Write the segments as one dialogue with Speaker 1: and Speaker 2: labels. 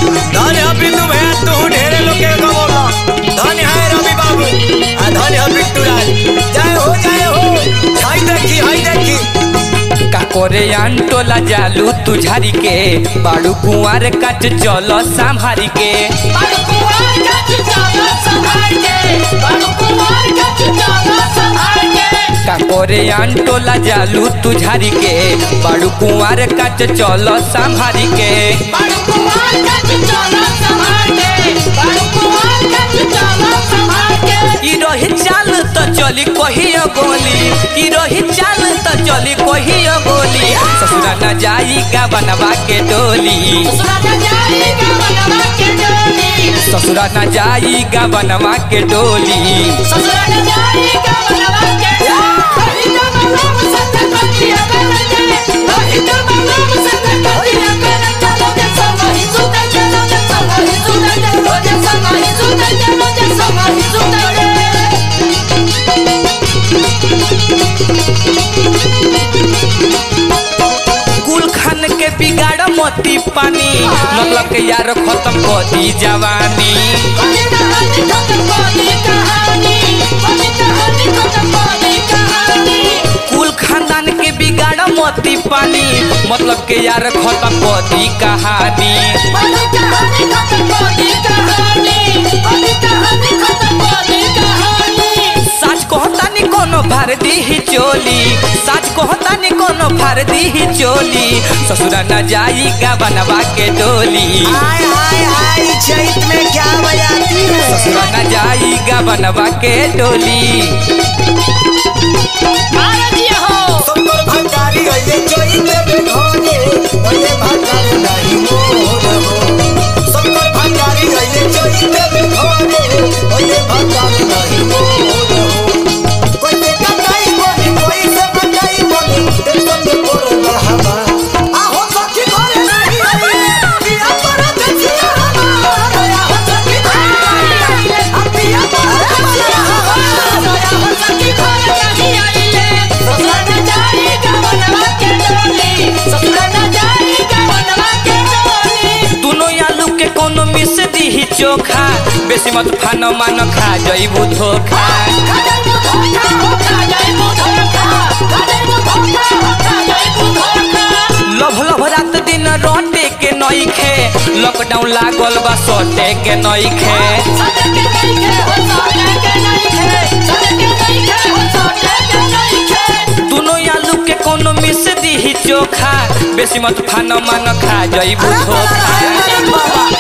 Speaker 1: धन है बिंदु भैया तू ढेरे लोग के कमोला धन है रवि बाबू आ धन है बिट्टू राज जय हो जय हो हाय देखी हाय देखी
Speaker 2: का करे टोला जालू तू झारी के बाड़ू कुंवार काट चल संभारी के का करे टोला जालू तू झारी के बाड़ू कुंवार काट चल संभारी के ई रही चाल त चली कहियो गोली ई रही चाल त चली कहियो गोली ससुरा न जाई का बनवा के डोली ससुरा न जाई का बनवा के डोली कुल खान के बिगाड़ मोती पानी मतलब के यार खत्म कर दी जवानी कुल खानदान के बिगाड़ मोती पानी मतलब के यार खत्म कर दी कहानी सच कहता नी कोनो भर दी ही चोली सच कहता नी कोनो भर दी ही चोली ससुरा न जाई का बनवा के डोली
Speaker 1: हाय हाय हाय चैत में क्या बजाती है
Speaker 2: ससुरा न जाई का बनवा के डोली
Speaker 1: सुंदर भंडारी गए चोरी में बिठोने ओए भंडारी नहीं मोर हो सुंदर भंडारी गए चोरी में बिठोने ओए भंडारी नहीं मोर हो कोई से कटाई बोली कोई से कटाई बोली टेंशन में पड़ल हवा आहो सखी घरे नहीं आई पिया पर देखिया हमारा आहो सखी घरे नहीं आई आ पिया पर देखिया हमारा
Speaker 2: दोनों आलू के कोनो मिस दी ही चोखा बेसी मत फानो मानो खा जइबू धोखा लभ लभ रात दिन रोटे के नइखे लॉकडाउन लागल बा सोटे के नइखे दोनों आलू के कोनो मिस दी ही चोखा बेसी मत फानो मानो खा जइबू धोखा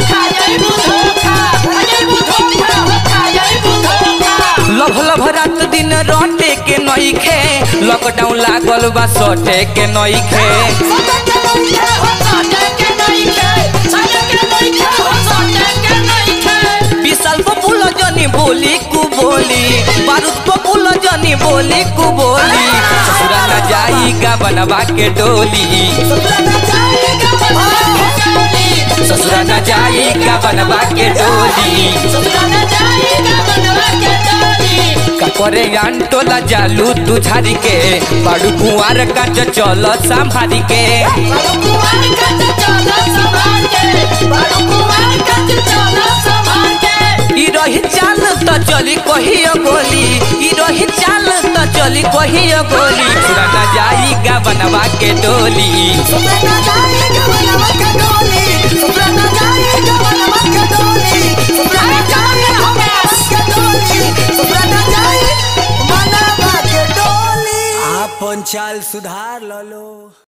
Speaker 2: लभ लभ रात दिन रोटे के नइखे लॉकडाउन लागल बा सोटे के नइखे विशाल पपुल जनी बोली कु बोली बारूद पपुल जनी बोली कु बोली ससुरा न जाई का बनवा के डोली ससुरा न जाई का बनवा के डोली का करे टोला जालू तू झारी के बाड़ू कुआर काट चल संभारी के ई रही चाल त चली कहियो गोली ई रही चाल त चली कहियो गोली ससुरा न जाई का बनवा के डोली
Speaker 1: आपन चाल सुधार लो